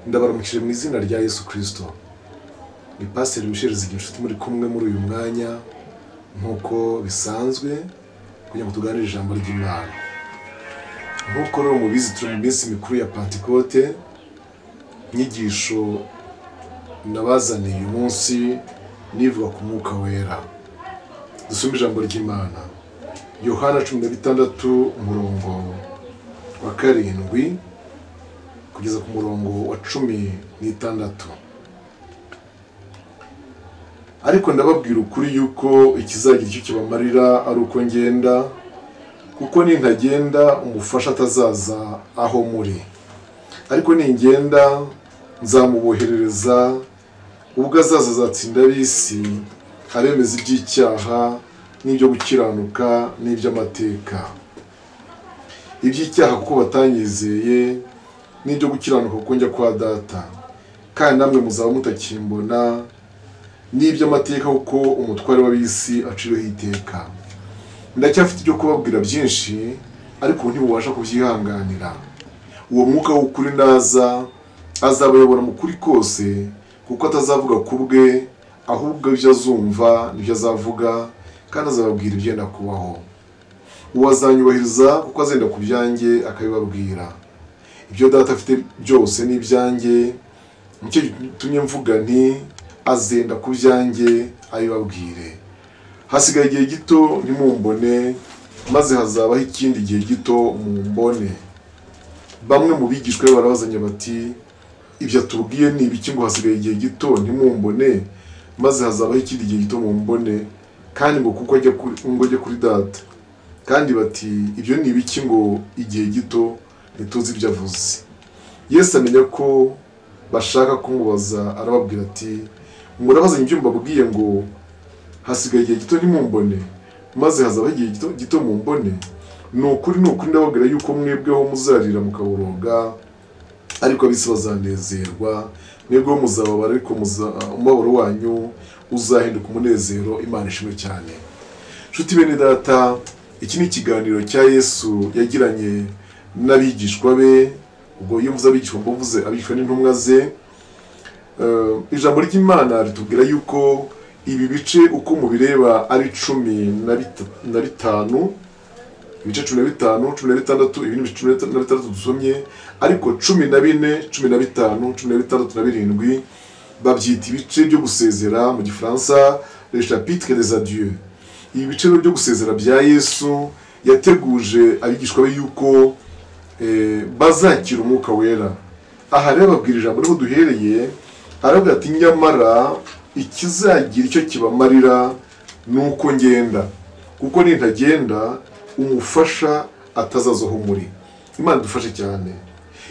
ndabaramukije mu izina rya yesu kirisito ni pasiteri wishiriza igihe inshuti muri kumwe muri uyu mwanya nk'uko bisanzwe kugira ngo tuganire ijambo ry'imana nk'uko rero mubizi turi mu minsi mikuru ya pentikote inyigisho nabazaniye uyu munsi nivuga ku mwuka wera dusome ijambo ry'imana yohana cumi na bitandatu umurongo wa karindwi kugeza ku murongo wa cumi n'itandatu ariko ndababwira ukuri yuko ikizagira icyo kibamarira ari uko ngenda kuko nintagenda umufasha atazaza aho muri ariko ningenda nzamuboherereza ubwo azaza azatsinda ab'isi abemeza iby'icyaha n'ibyo gukiranuka n'iby'amateka iby'icyaha kuko batanyizeye n'ibyo gukiranuka kuko njya kwa data kandi namwe muzaba mutakimbona n'iby'amateka kuko umutware w'ab'isi aciriho iteka ndacyafite ibyo kubabwira byinshi ariko ntibubasha kubyihanganira uwo mwuka w'ukuri naza azabayobora mu kuri kose kuko atazavuga ku bwe ahubwo ibyo azumva nibyo azavuga kandi azababwira ibyenda kubaho uwo azanyubahiriza kuko azenda ku byanjye akabibabwira ibyo data afite byose ni ibyanjye nicyo gitumye mvuga nti azenda ku byanjye abibabwire hasigaye igihe gito ntimumbone maze hazabaho ikindi gihe gito mumbone bamwe mu bigishwa be barabazanya bati ibyo atubwiye ni ibiki ngo hasigaye igihe gito ntimumbone maze hazabaho ikindi gihe gito mumbone kandi ngo kuko ajya kuri ngo ajye kuri data kandi bati ibyo ni ibiki ngo igihe gito ntituzi ibyo avuze yesu amenya ko bashaka kumubaza arababwira ati murabazanye ibyo mbabwiye ngo hasigaye igihe gito ntimumbone maze hazabaho igihe gito mumbone ni ukuri ni ukuri ndababwira yuko mwebweho muzarira mukaboroga ariko abisi bazanezerwa mwebweho muzababara ariko umubabaro wanyu uzahinduka umunezero imana ishimwe cyane nshuti bene data iki ni ikiganiro cya yesu yagiranye n'abigishwa be ubwo iyo mvuze abigishwa mba mvuze abigishwa n'intumwa ze ijambo ry'imana ritubwira yuko ibi bice uko mubireba ari cumi na bitanu ibice cumi na bitanu cumi na bitandatu ibindi cumi na bitandatu dusomye ariko cumi na bine cumi na bitanu cumi na bitandatu na birindwi babyita ibice byo gusezera mu gifaransa le chapitre des adieux ibi bice byo gusezera bya yesu yateguje abigishwa be yuko bazakira umwuka wera aha rero babwira ijambo niho duhereye aravuga ati nyamara ikizagira icyo kibamarira ni uko ngenda kuko nintagenda umufasha atazazaho muri imana idufashe cyane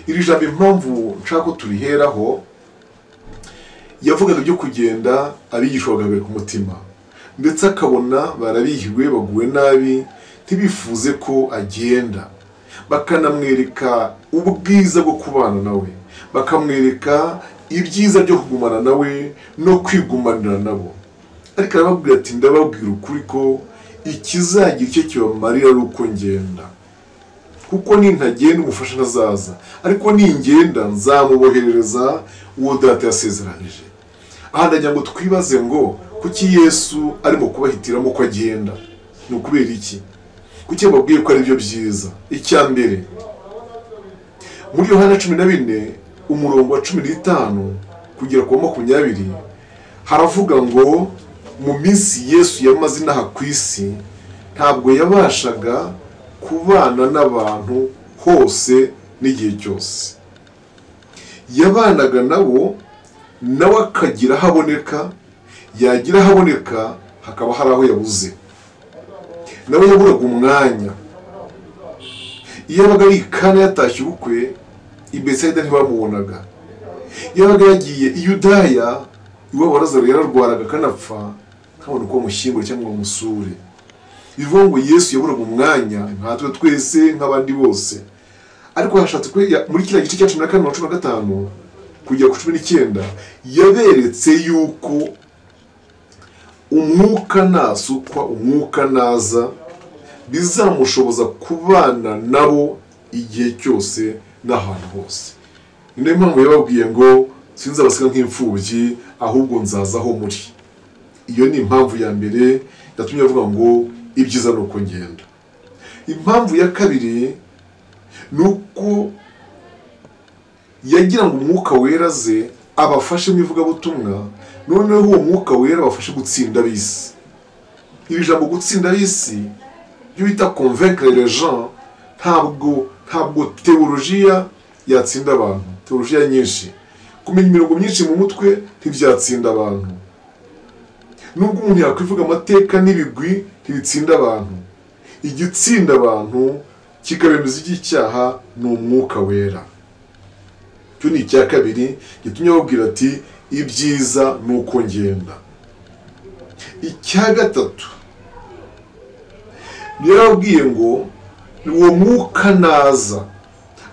iri jambo impamvu nshaka ko turiheraho yavugaga ibyo kugenda abigishwa bagahera ku mutima ndetse akabona barabihirwe baguwe nabi ntibifuze ko agenda bakanamwereka ubwiza bwo kubana nawe bakamwereka ibyiza byo kugumana nawe no kwigumanira nabo ariko arababwira ati ndababwira ukuri ko ikizagira icyo kibamarira ari uko ngenda kuko nintagenda umufasha ntazaza ariko ningenda nzamuboherereza uwo data yasezeranije aha ndagira ngo twibaze ngo kuki yesu arimo kubahitiramo ko agenda ni ukubera iki kuki bababwiye ko ari byo byiza icya mbere muri yohana cumi na bine umurongo wa cumi n'itanu kugera ku wa makumyabiri haravuga ngo mu minsi yesu yamaze inaha ku isi ntabwo yabashaga kubana n'abantu hose n'igihe cyose yabanaga nabo nawe akagira aho aboneka yagira aho aboneka hakaba hari aho yabuze nawe yaburaga umwanya iyo yabaga ari ikana yatashye ubukwe i besayida ntibamubonaga iyo yabaga yagiye i yudaya iwabo barazara yararwaraga akanapfa ntabona uko bamushyingura cyangwa bamusure bivuga ngo yesu yaburaga umwanya nkatwe twese nk'abandi bose ariko hashatse muri kiriya gice cya cumi na kane na cumi na gatanu kugera ku cumi n'icyenda yaberetse yuko umwuka nasukwa umwuka naza bizamushoboza kubana nabo igihe cyose n'ahantu hose ni nayo mpamvu yababwiye ngo sinzabasiga nk'imfubyi ahubwo nzaza aho muri iyo ni impamvu ya mbere yatumye avuga ngo ibyiza ni uko ngenda impamvu ya kabiri ni uko yagira ngo umwuka wera ze abafashe mu ivugabutumwa noneho uwo mwuka wera abafashe gutsinda ab'isi iri jambo gutsinda ab'isi ibyo bita convaincre les gens ntabwo ntabwo teolojiya yatsinda abantu teolojiya nyinshi kumenya imirongo myinshi mu mutwe ntibyatsinda abantu nubwo umuntu yakwivuga amateka n'ibigwi ntibitsinda abantu igitsinda abantu kikabemeza iby'icyaha ni umwuka wera icyo ni icya kabiri gitumye babwira ati ibyiza ni uko ngenda icya gatatu yarababwiye ngo uwo mwuka naza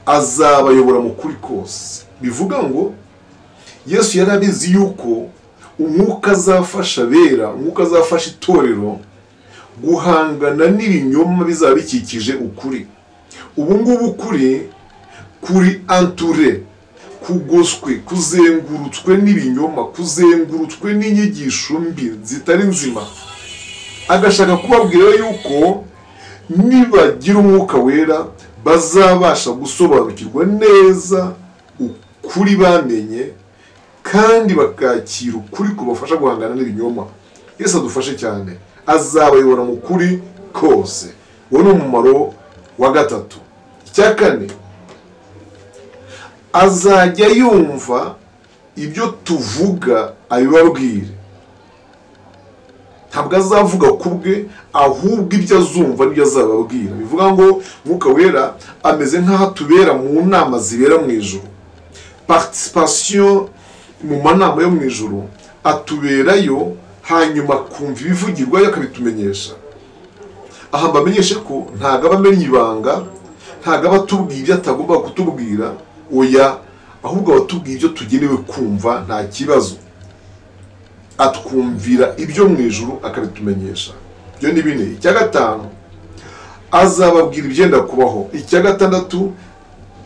azabayobora mu kuri kose bivuga ngo yesu yari abizi yuko umwuka azafasha abera umwuka azafasha itorero guhangana n'ibinyoma bizaba bikikije ukuri ubu ngubu ukuri kuri anture kugoswe kuzengurutswe n'ibinyoma kuzengurutswe n'inyigisho mbi zitari nzima agashaka kubabwira yuko nibagira umwuka wera bazabasha gusobanukirwa neza ukuri bamenye kandi bakakira ukuri kubafasha guhangana n'ibinyoma yesu adufashe cyane azabayobora mu kuri kose uwo ni umumaro wa gatatu icya kane azajya yumva ibyo tuvuga abibabwire ntabwo azavuga ku bwe ahubwo ibyo azumva n'ibyo azababwira bivuga ngo mwuka wera ameze nk'aho atubera mu nama zibera mu ijoro participation mu manama yo mu ijoro atuberayo hanyuma akumva ibivugirwayo akabitumenyesha aha mbamenyeshe ko ntabwo aba amenya ibanga ntabwo aba atubwiye ibyo atagomba kutubwira oya ahubwo aba atubwiye ibyo tugenewe kumva nta kibazo atwumvira ibyo mu ijoro akabitumenyesha ibyo ni bine icya gatanu azababwira ibyenda kubaho icya gatandatu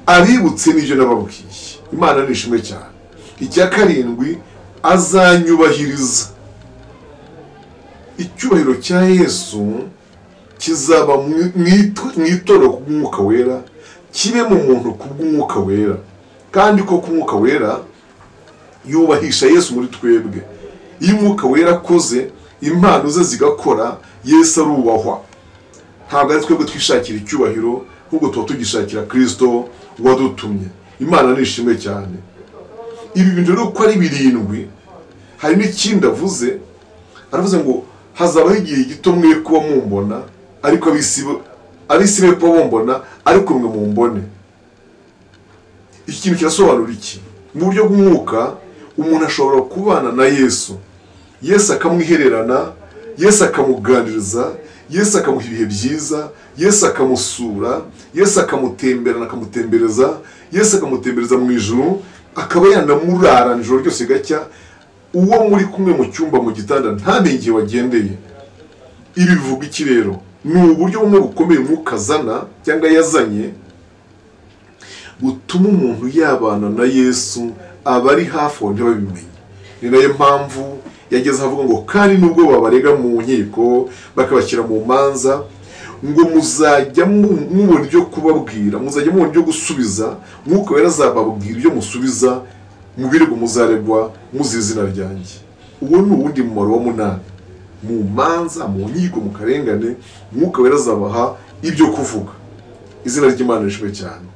abibutse n'ibyo nababwiye imana ni ishimwe cyane icya karindwi azanyubahiriza icyubahiro cya yesu kizaba mu itorero kubw'umwuka wera kibe mu muntu kubw'umwuka wera kandi ko k'umwuka wera yubahisha yesu muri twebwe iyo umwuka wera akoze impano ze zigakora yesu arubahwa ntabwo ari twebwe twishakira icyubahiro ahubwo tuba tugishakira kirisito wadutumye imana ni ishimwe cyane ibi bintu rero uko ari birindwi hari n'ikindi avuze aravuze ngo hazabaho igihe gito mwe kuba mumbona ariko abisi be kuba mumbona ariko mwe mumbone iki kintu kirasobanura iki mu buryo bw'umwuka umuntu ashobora kubana na yesu yesu akamwihererana yesu akamuganiriza yesu akamuha ibihe byiza yesu akamusura yesu akamutemberana akamutembereza yesu akamutembereza mu ijoro akaba yanamurarana ijoro ryose gacya uwo muri kumwe mu cyumba mu gitanda ntamenye igihe wagendeye ibi bivuga iki rero ni uburyo bumwe bukomeye umwuka azana cyangwa yazanye butuma umuntu yabana na yesu abari hafi aho ntibabimenye ni nayo mpamvu yageze ahavuga ngo kandi nubwo babarega mu nkiko bakabashyira mu manza ngo muzajya mubona ibyo kubabwira muzajya mubona ibyo gusubiza mwuka wera azababwira ibyo musubiza mubirego muzaregwa muzi izina ryanjye uwo ni uwundi mumaro wa munani mu manza mu nkiko mu karengane mwuka wera azabaha ibyo kuvuga izina ry'imana rishwe cyane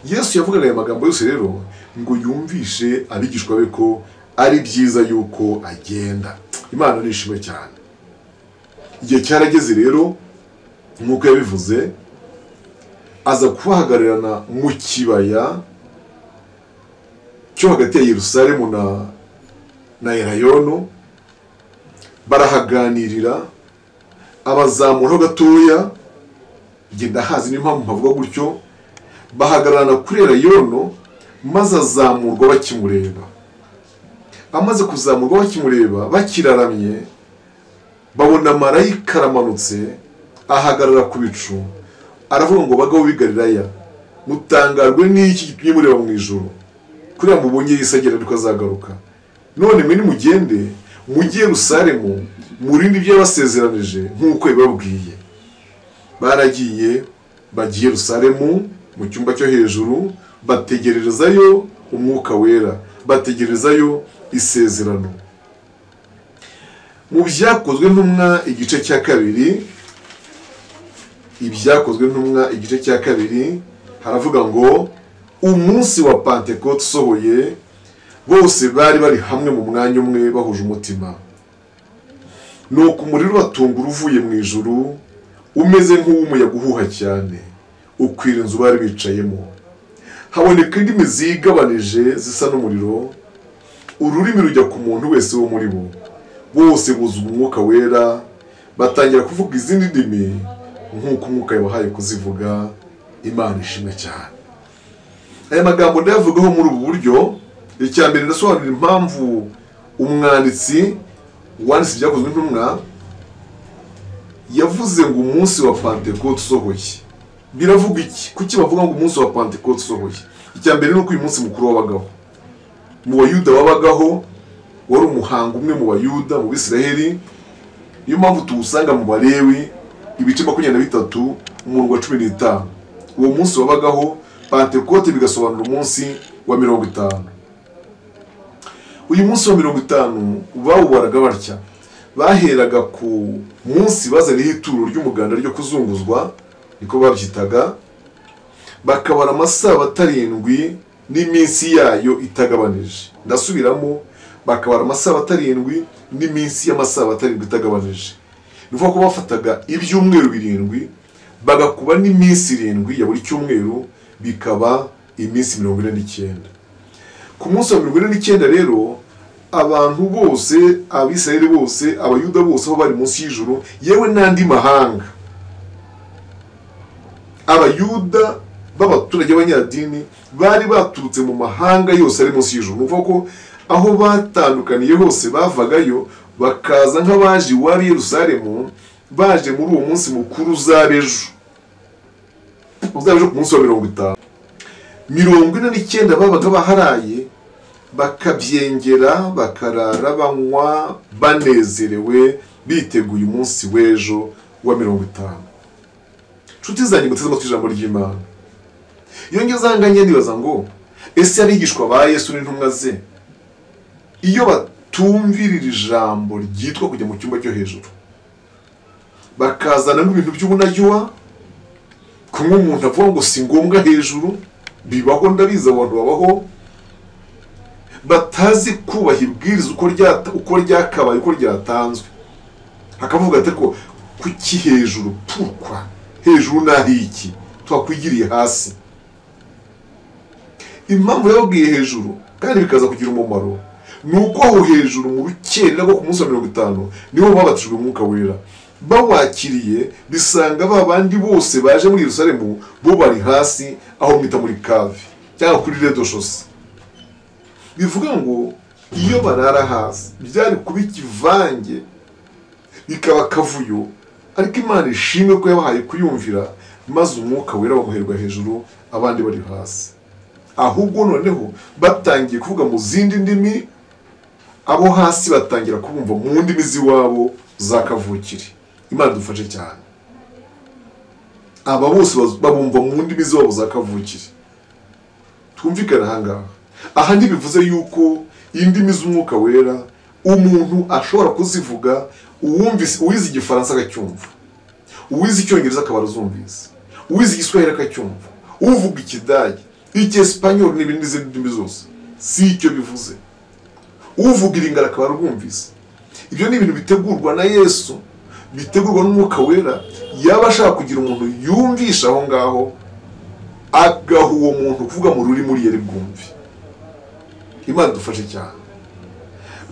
yesu yavugana aya magambo yose rero ngo yumvishe abigishwa be ko ari byiza yuko agenda imana ni ishimwe cyane igihe cyarageze rero nk'uko yabivuze aza kubahagararirana mu kibaya cyo hagati ya yerusalemu na na erayono barahaganirira abazamuraho gatoya genda hazi niyo mpamvu mpavuga gutyo bahagararana kuri erayono maze azamurwa bakimureba amaze kuzamurwa bakimureba bakiraramye babona marayika aramanutse ahagarara ku bicu aravuga ngo bagabo b'i Galilaya mutangajwe n'iki gitumye mureba mu ijoro kugira ngo mubonye Yesu agera ariko azagaruka none mwe nimugende mujye Yerusalemu murinde ibyo yabasezeranije nk'uko yabibabwiye baragiye bagiye Yerusalemu mu cyumba cyo hejuru bategererezayo umwuka wera bategererezayo isezerano mu byakozwe ntumwa igice cya kabiri ibyakozwe ntumwa igice cya kabiri haravuga ngo umunsi wa pantekote usohoye bose bari bari hamwe mu mwanya umwe bahuje umutima nuko umuriro ubatungura uvuye mu ijuru umeze nk'uw'umuyaga uhuha cyane ukwira inzu bari bicayemo haboneka indimi zigabanije zisa n'umuriro ururimi rujya ku muntu wese wo muri bo bose buzwa umwuka wera batangira kuvuga izindi ndimi nk'uko umwuka yabahaye kuzivuga imana ishimwe cyane aya magambo ndayavugaho muri ubu buryo icya mbere ndasobanura impamvu umwanditsi wanditse ibyakozwe n'intumwa yavuze ngo umunsi wa pantekote usohoye biravuga iki kuki bavuga ngo umunsi wa pantekote usohoye icya mbere ni uko uyu munsi mukuru wabagaho mu bayuda wabagaho wari umuhango umwe mu bayuda mu bisiraheli niyo mpamvu tuwusanga mu balewi ibice makumyabiri na bitatu umurongo wa cumi n'itanu uwo munsi wabagaho pantekote bigasobanura umunsi wa mirongo itanu uyu munsi wa mirongo itanu bawubaraga batya baheraga ku munsi bazaniyeho ituro ry'umuganda ryo kuzunguzwa niko babyitaga bakabara amasaha atarindwi n'iminsi yayo itagabanije ndasubiramo bakabara amasaha atarindwi n'iminsi y'amasaha atarindwi itagabanije ni ukuvuga ko bafataga ibyumweru birindwi bagakuba n'iminsi irindwi ya buri cyumweru bikaba iminsi mirongo ine n'icyenda ku munsi wa mirongo ine n'icyenda rero abantu bose abisirayeli bose abayuda bose aho bari munsi y'ijuru yewe n'andi mahanga abayuda b'abaturage b'abanyadini bari baturutse mu mahanga yose ari munsi y'ijuru ni ukuvuga ko aho batandukaniye hose bavagayo bakaza nk'abaje iwabo i Yerusalemu baje muri uwo munsi mukuru uzaba ejo uzaba ejo ku munsi wa mirongo itanu mirongo ine n'icyenda babaga baharaye bakabyengera bakarara banywa banezerewe biteguye umunsi w'ejo wa mirongo itanu inshuti zanjye muteze amatwi ijambo ry'imana iyo ngezanganye nibaza ngo ese abigishwa ba yesu n'intumwa ze iyo batumvirira ijambo ryitwa kujya mu cyumba cyo hejuru bakazana n'ibintu by'ubunajyuwa kunywa umuntu avuga ngo si ngombwa hejuru bibaho ndabizi abantu babaho batazi kubaha ibwiriza uko ryakabaye uko ryatanzwe hakavuga ati ko kuki hejuru turwa hejuru n'aho iki twakwigiriye hasi impamvu yababwiye hejuru kandi bikaza kugira umumaro ni uko aho hejuru mu rukerera rwo ku munsi wa mirongo itanu nibo babatijwe umwuka wera bawakiriye bisanga ba bandi bose baje muri Yerusalemu bo bari hasi aho mwita muri kave cyangwa kuri redo shose bivuga ngo iyo barara hasi byari kuba ikivange bikaba akavuyo ariko imana ishimwe ko yabahaye kuyumvira maze umwuka wera bamuherwa hejuru abandi bari hasi ahubwo noneho batangiye kuvuga mu zindi ndimi abo hasi batangira kubumva mu ndimi z'iwabo za kavukire imana idufashe cyane aba bose babumva mu ndimi zabo za kavukire twumvikane ahangaha aha ntibivuze yuko indimi z'umwuka wera umuntu ashobora kuzivuga uwumvise uwize igifaransa akacyumva uwize icyongereza akaba arazumvise uwize igiswahili akacyumva uvuga ikidage icyesipanyoli n'ibindi n'izindi ndimi zose si icyo bivuze uvuga iringara akaba arwumvise ibyo ni ibintu bitegurwa na yesu bitegurwa n'umwuka wera yaba ashaka kugira umuntu yumvisha aho ngaho agaha uwo muntu kuvuga mu rurimi uriye ari bwumve imana idufashe cyane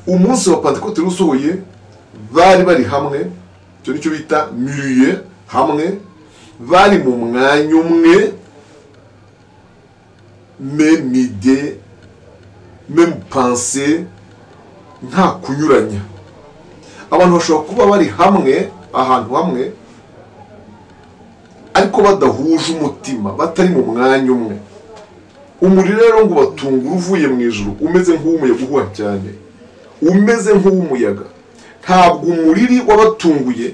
umunsi wa pantekote usohoye bari bari hamwe icyo nicyo bita miriye hamwe bari mu mwanya umwe memide memupanse nta kunyuranya abantu bashobora kuba bari hamwe ahantu hamwe ariko badahuje umutima batari mu mwanya umwe umuriro rero ngo ubatungure uvuye mu ijoro umeze nk'uw'umuyaga uhuha cyane umeze nk'uw'umuyaga ntabwo umuriri wabatunguye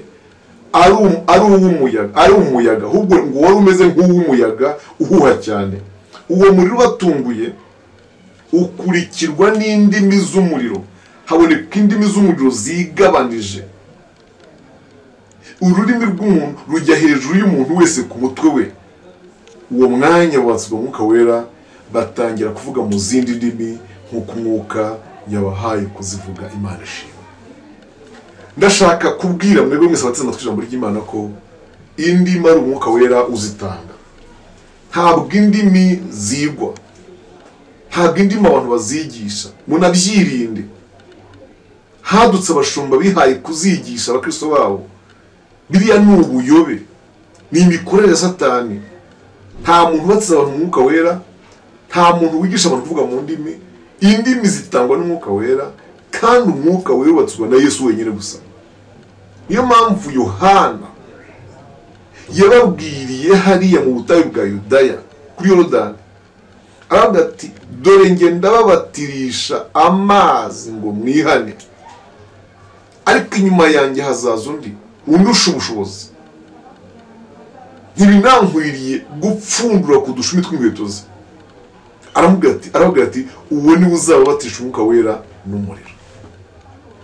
ari um- ari uw'umuyaga ari umuyaga ahubwo ngo wari umeze nk'uw'umuyaga uhuha cyane uwo muriro ubatunguye ukurikirwa n'indimi z'umuriro haboneka indimi z'umuriro zigabanije ururimi rw'umuntu rujya hejuru y'umuntu wese ku mutwe we uwo mwanya watswa umwuka wera batangira kuvuga mu zindi ndimi nk'uko umwuka yabahaye kuzivuga imana ishima ndashaka kubwira mwebwe mwese abateze amatwi ijambo ry'imana ko indimi ari umwuka wera uzitanga ntabwo indimi zigwa ntabwo indimi abantu bazigisha munabyirinde hadutse abashumba bihaye kuzigisha abakristo babo biriya ni ubuyobe ni imikorere ya satani nta muntu ubatse abantu umwuka wera nta muntu wigisha abantu kuvuga mu ndimi indimi zitangwa n'umwuka wera kandi umwuka werubatswa na yesu wenyine gusa niyo mpamvu yohana yababwiriye hariya mu butayu bwa yudaya kuri yorodani aravuga ati dore ngenda babatirisha amazi ngo mwihane ariko inyuma yanjye hazaza undi undusha ubushobozi ntibinankwiriye gupfundura ku dushumi tw'inkweto ze aravuga ati aravuga ati uwo niwe uzababatisha umwuka wera n'umuriro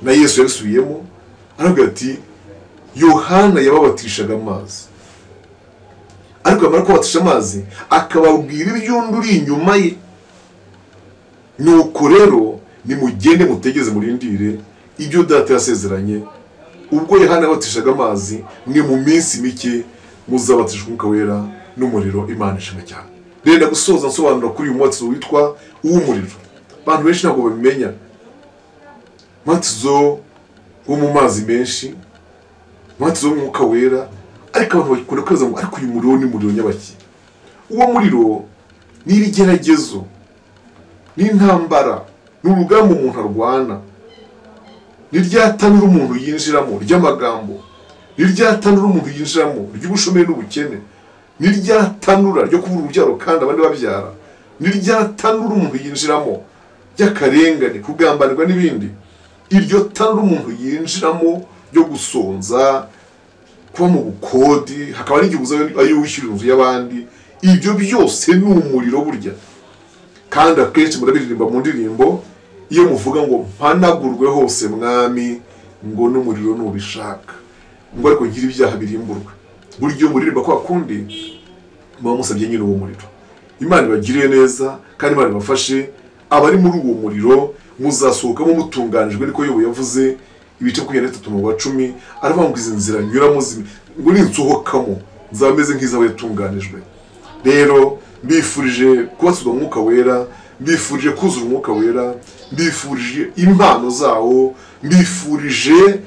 na yesu yabisubiyemo aravuga ati yohana yababatishaga amazi ariko yamara kubabatisha amazi akababwira iby'undi uri inyuma ye nuko rero nimugende mutegeze murindire ibyo data yasezeranye ubwo yohana yabatishaga amazi mwe mu minsi mike muzabatishwa umwuka wera n'umuriro imana ishima cyane rero ndagusoza nsobanura kuri uyu mwatizo witwa uw'umuriro abantu benshi ntabwo babimenya umwatizo wo mu mazi menshi umwatizo w'umwuka wera ariko abantu bakunda kwibaza ngo ariko uyu muriro ni umuriro nyabaki uwo muriro ni ibigeragezo n'intambara ni urugamba umuntu arwana ni rya tanura umuntu yinjiramo ry'amagambo ni rya tanura umuntu yinjiramo ry'ubushomeri n'ubukene ni rya tanura ryo kubura urubyaro kandi abandi babyara ni rya tanura umuntu yinjiramo ry'akarengane kugambanirwa n'ibindi iryo tanura umuntu yinjiramo ryo gusonza kuba mu bukodi hakaba n'igihe uza ariyo wishyura inzu y'abandi ibyo byose ni umuriro burya kandi akenshi murabiririmba mu ndirimbo iyo muvuga ngo mpanagurwe hose mwami ngo n'umuriro nubishaka ngo ariko ngire ibyaha birimburwe burya iyo muririmba kwa kundi muba musabye nyine uwo muriro imana ibagiriye neza kandi imana ibafashe abari muri uwo muriro muzasohokamo mutunganijwe ariko yobu yavuze ibice makumyabiri n'itatu mu wa cumi aravuga ngo izi nzira nyuramo zi- ngo ninsohokamo nzaba meze nk'izaho yatunganijwe rero mbifurije kubatizwa umwuka wera mbifurije kuzura umwuka wera mbifurije impano zawo mbifurije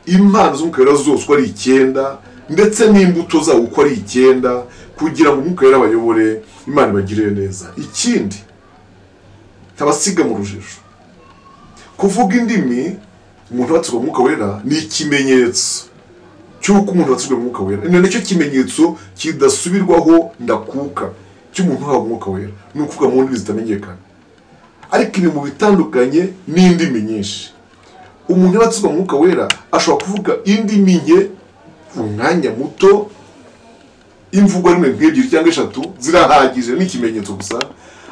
impano z'umwuka wera zose uko ari icyenda ndetse n'imbuto zawo uko ari icyenda kugira ngo umwuka wera abayobore imana ibagirire neza ikindi ntabasiga mu rujijo kuvuga indimi umuntu abatizwa umwuka wera ni ikimenyetso cy'uko umuntu watsijwe mu mwuka wera ni nacyo kimenyetso kidasubirwaho ndakuka cy'umuntu uhawe umwuka wera ni ukuvuga mu ndimi zitamenyekana ariko ibi mu bitandukanye n'indimi nyinshi umuntu watsijwe mu mwuka wera ashobora kuvuga indimi nke mu mwanya muto imvugo rimwe nk'ebyiri cyangwa eshatu zirahagije n'ikimenyetso gusa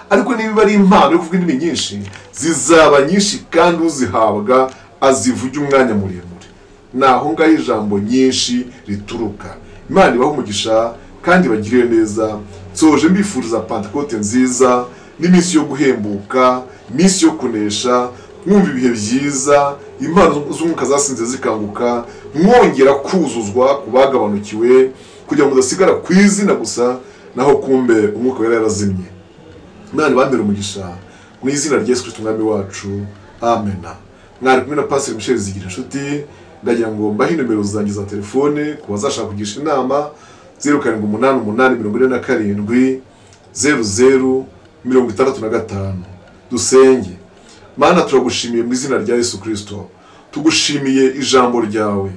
ariko niba ari impano yo kuvuga indimi nyinshi zizaba nyinshi kandi uzihabwa azivuge umwanya muremure ni aho ngaho ijambo nyinshi rituruka imana ibahe umugisha kandi bagirire neza nsoje mbifuriza pantekote nziza n'iminsi yo guhembuka iminsi yo kunesha mwumva ibihe byiza impano z'umwuka zasinze zikanguka mwongera kuzuzwa ku bagabanukiwe kugira ngo mudasigara ku izina gusa naho kumbe umwuka wera yarazimye imana ibambere umugisha mu izina rya yesu kirisito umwami wacu amena mwari kumwe na pasiteri michel zigira inshuti ndagira ngo mbahe nimero zanjye za telefone ku bazashaka kugisha inama zeru karindwi umunani umunani mirongo ine na karindwi zeru zeru mirongo itandatu na gatanu dusenge mana turagushimiye mu izina rya yesu kirisito tugushimiye ijambo ryawe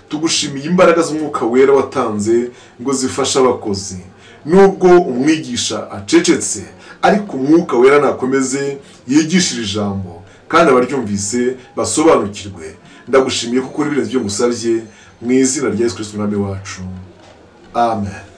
tugushimiye imbaraga z'umwuka wera watanze ngo zifashe abakozi nubwo umwigisha acecetse ariko umwuka wera nakomeze yigishire ijambo kandi abaryumvise basobanukirwe ndagushimiye kuko uri ibintu byose usabye mu izina rya yesu kirisiti umwami wacu amen